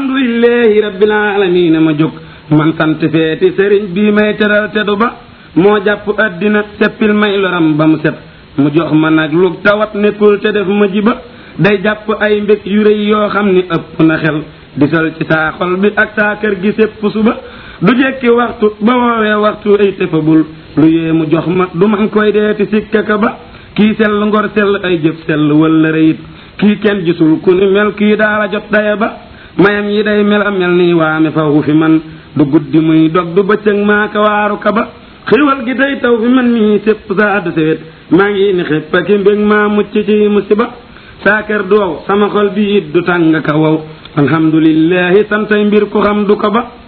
alhamdulillahi rabbil alamin ma jóg man sant feeti sëriñ bii may teral teddu ba moo jàpp addina seppil may loram ba mu set mu jox ma nag lu tawat nekkul te def ma jiba day jàpp ay mbég yu rëy yoo xam ni ëpp na xel di sol ci saa xol bi ak saa kër gi sépp suba du jekki waxtu ba woowee waxtu ay tëfabul lu yee mu jox ma du man koy deeti sikkaka ba kii sell ngor sell ay jëf sell wala rëyit kii kenn gisul ku ni mel kii daala jot daya ba mayam yi day mel a mel nii waame fawu fi man du guddi muy dog du bëccëg maaka waaru ka ba xiwal gi day taw fi man mii sépp sa addu sewet maa ngi ni xëpp ak mbég maa mucc ci musiba saa kër du wow sama xol bi it du tàng ka wow alhamdulillahi santay mbir ku xam du ko ba